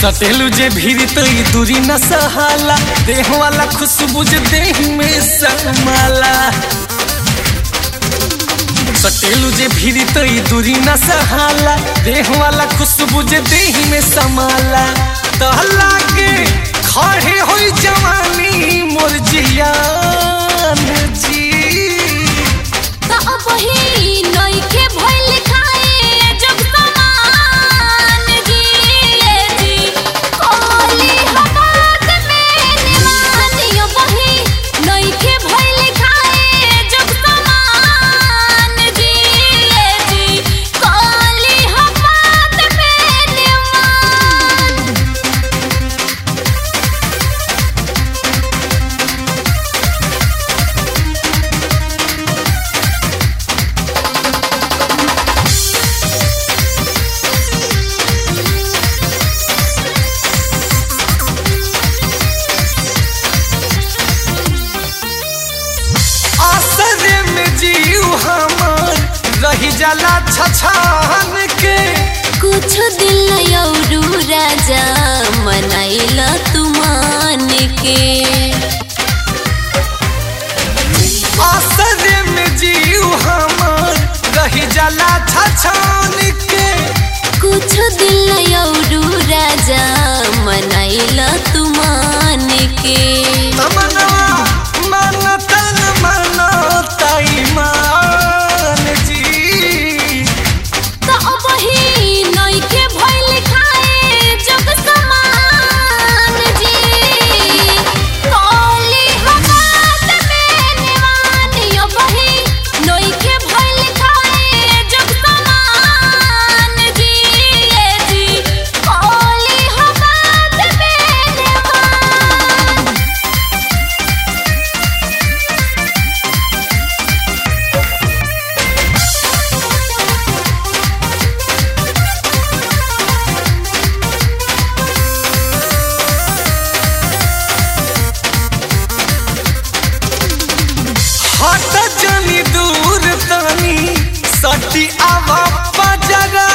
सटेलू जे भीड़ तो ई दूरी न सहाला देह वाला खुशबू जे देह में समाला सटेलू जे भीड़ तो ई दूरी न सहाला देह वाला खुशबू जे देह में समाला तहला के खड़े होई जवानी मोर जियान जी त अब ही नइखे भइल खाए जब समान जिए जी कोली हवात में निवानियो बही नइखे भइल खाए जब समान जिए जी कोली हवात में निवान आसरे में जीव हमार रही जाला छछान के कुछ दिल यौरू राजा मनाइला तुमान के आसरे में जीव हमार रही जाला छछान के कुछ दिल यौरू राजा मनाइला तुमान के तमना मन तन मन ताई मान जी त अब ही नइखे भइल खाए जब समान जी कोली हवात में निवानियो बही नइखे भइल खाए जब समान जिए जी कोली हवात में निवान हट जनी दूर तनी सटी आवा पजरा